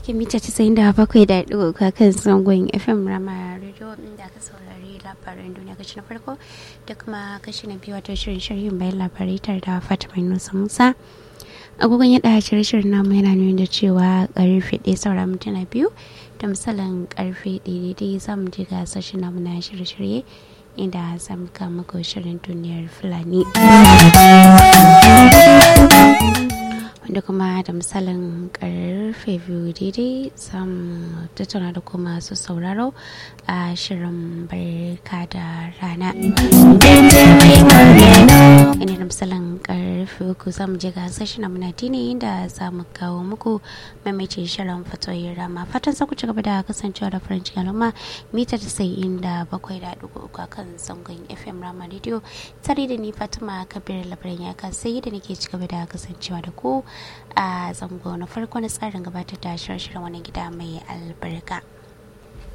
ke mita 97.3 kan zangon fm rama radio inda aka saurari labaran duniya kashi na farko da kuma kashi na biyu wato shirin shirin bayan labarai tare da fatima nusa musa agogon yada shirye-shiryen namu yana nuna da cewa karfe ɗaya saura mintuna biyu da misalin karfe ɗaya daidai za mu je ga sashen namu na shirye-shirye inda za mu kama shirin duniyar fulani wanda kuma da misalin karfe biyu daidai zamu tattauna da kuma su sauraro a shirin barka da rana ina da misalin karfe uku zamu je ga sashi na munadini inda za mu kawo muku mamace shirin fatoyin rama fatan za ku ci gaba da kasancewa da farin cikin al'umma mita ta sai inda bakwai da dugu uku kan zangon fm rama radio tare da ni fatima kabir labarin ya sai da nake ci gaba da kasancewa da ku a zango na farko na tsarin gabatar da shirye-shiryen wani gida mai albarka.